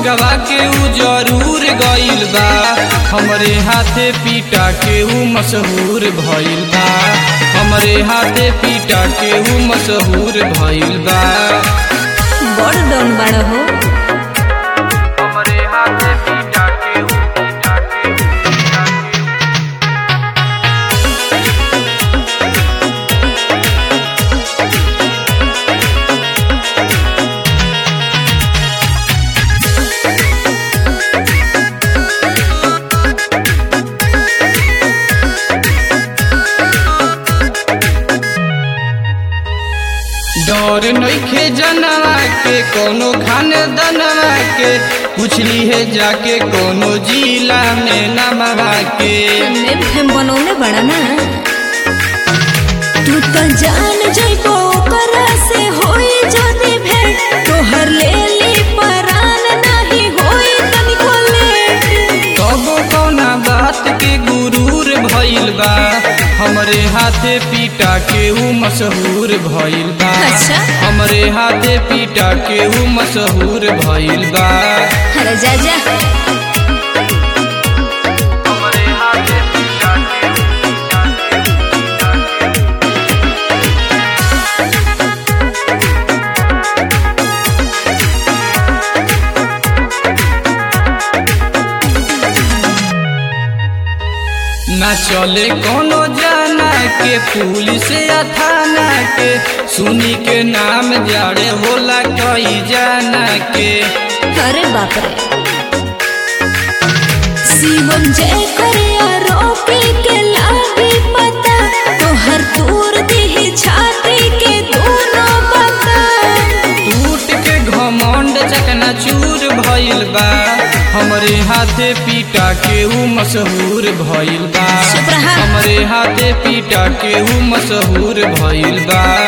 पिटवा के ऊ जरूर गइल बा हमरे हाथे पीटा के ऊ मशहूर भइल बा हमरे हाथे पीटा के ऊ मशहूर भइल बा बड़ डन बाड़ा हो हमरे हाथे पीटा के ऊ पीटा के ऊ पीटा के डर नइखे जनवा के कोनो खाने दनवा के पूछली है जाके कोनो जिला में नमवा के नेम फेम बनौले बड़ा ना तू तो जान जइबो ओकरा से होई जदी भेंट तोहर ले ली परान नाही होई तनिको लेट कबो कौना बात के गुरूर भइल बा हमरे हाथे पीटा के ऊ मशहूर भइल बा अच्छा। हमरे हाथे पीटा के ऊ मशहूर भइल बा अरे जा जा हमरे हाथे पीटा के ऊ पीटा के ऊ पीटा के ना चले कोनो जाना के पुलिस या थाना के सुनी के नाम जाड़े होला कई जाना के अरे बाप रे शिवम जय करे आरोपी के लागी पता तोहर दूर दी छाती के दोनों बता टूट के घमंड चकना चूर भइल बा हमरे हाथे पीटा के ऊ मशहूर भइल बा चुप रहा। हमरे हाथे पीटा के ऊ मशहूर भइल बा